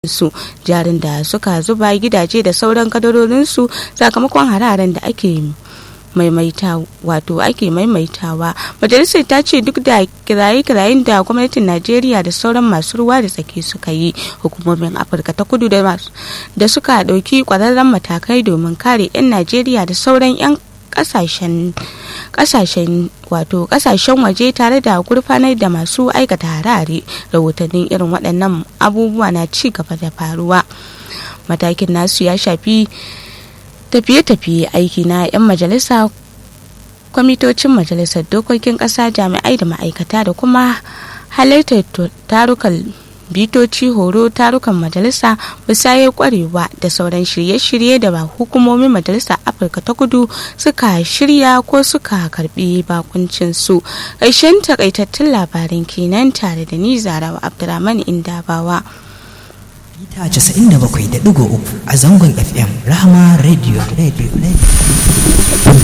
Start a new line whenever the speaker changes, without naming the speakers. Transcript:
su jarin da suka zuba gidaje da sauran kadarorinsu sakamakon hararen da ake maimaita wato ake maimaitawa majalisar ta ce duk da kiraye-kirayen da gwamnatin najeriya da sauran masu ruwa da tsaki suka yi hukumomin afirka ta kudu da suka ɗauki ƙwararren matakai domin kare 'yan najeriya da sauran 'yan kasashen kasashen wato kasashen waje tare da gurfanar da masu aikata harare rahotannin irin waɗannan abubuwa na ci gaba da faruwa matakin nasu ya shafi tafiye-tafiye aiki na 'yan majalisa kwamitocin majalisar dokokin ƙasa jami'ai da ma'aikata da kuma halartar tarukan bitoci horo tarukan majalisa musayar kwarewa da sauran shirye-shirye da ba hukumomin majalisa afirka ta kudu suka shirya ko suka karbi bakuncin su ƙarshen takaitattun labarin kenan tare da ni zarawa abdulrahman indabawa
mita 97.3 a zangon fm rahama radio radio radio